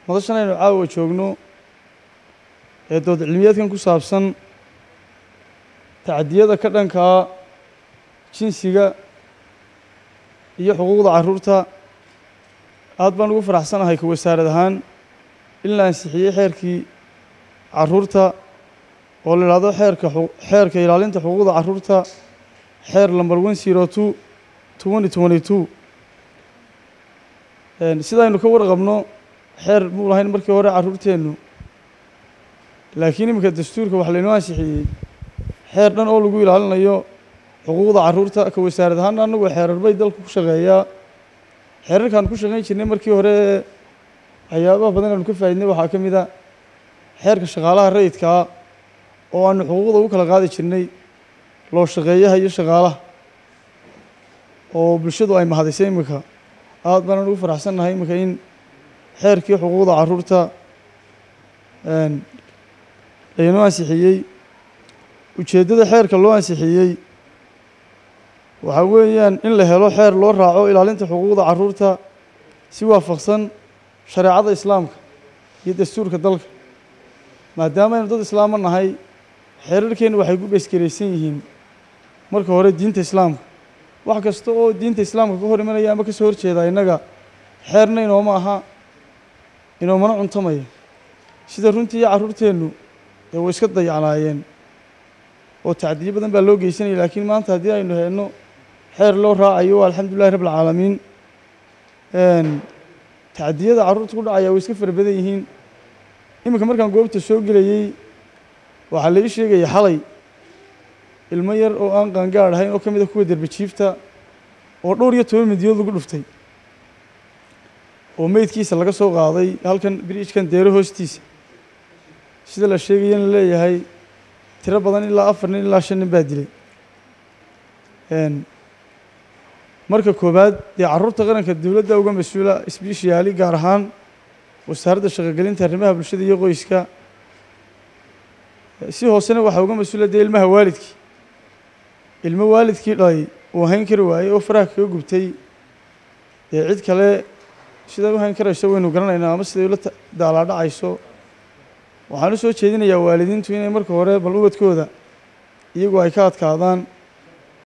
madashan aynu caawa joogno ee dood cilmiyeedkan ku saabsan tacdiyada ka dhankaa jinsiga iyo xuquuqda carruurta aad baan ugu faraxsanahay ka wasaarad ahaan in la ansixiyey xeerkii carruurta oo la idhaahdo xeerka xeerka ilaalinta xuquuqda carruurta xeer number one zero two twenty twenty two sidaynu ka warqabno xeer muu lahayn markii hore carruurteennu laakiin iminka dastuurka wax laynoo ansixiyey xeer dhan oo lagu ilaalinayo xuquuqda carruurta ka wasaarad ahaana annagu xeerar bay dalka ku shaqeeyaa xeerarkaan ku shaqayn jirnay markii hore waxyaabaha badan aanu ka faaidnay waxaa ka mid a xeerka shaqaalaha rayidkaa oo aanu xuquuqda ugu kala qaadi jirnay loo shaqeeyaha iyo shaqaalaha oo bulshadu ay mahadisay iminka aad baan ugu faraxsannahay iminka in xeerkii xuquuqda carruurta laynoo ansixiyey ujeeddada xeerka loo ansixiyey waxaa weeyaan in la helo xeer loo raaco ilaalinta xuquuqda carruurta si waafaqsan shareecada islaamka iyo dastuurka dalka maadaama aynu dad islaamo nahay xeerarkeennu waxay ku beesgaraysan yihiin marka hore diinta islaamka wax kasta oo diinta islaamka ka hor imanaya ama ka soo horjeeda innaga xeerna inooma aha inoomana cuntamaya sida runtii iyo carruurteennu dee way iska dayacnaayeen oo tacdiyo badan baa loo geysanaya laakiin maanta haddii aynu heenno xeer loo raacayo waa alxamdulillahi rabb alcaalamiin tacdiyada carruurta ku dhacaya way iska fara badan yihiin iminka markaan goobta soo gelayey waxaa la ii sheegaya xalay ilmo yar oo aan qaangaar ahayn oo ka mid a kuwa derbijiifta oo dhowr iyo toban midiyood lagu dhuftay oo meydkiisa laga soo qaaday halkan biriijkan deero hoostiisa sida la sheegayana leeyahay tiro badan ilaa afar nin ilaa shan nin baa dilay marka koowaad dee carruurta qaranka dowladda uga mas-uula isbiishiyaali gaar ahaan wasaaradda shaqogelinta arrimaha bulshada iyo qoyska si hoosena waxaa uga mas-uula dee ilmaha waalidkii ilmo waalidkii dhalay uu hayn kari waayey oo faraha kaga gubtay dee cid kale siday u hayn karayso waynu garanaynaa ama siday ula daalaadhacayso waxaan u soo jeedinayaa waalidiintu inay marka hore bal ubadkooda iyagu ay ka adkaadaan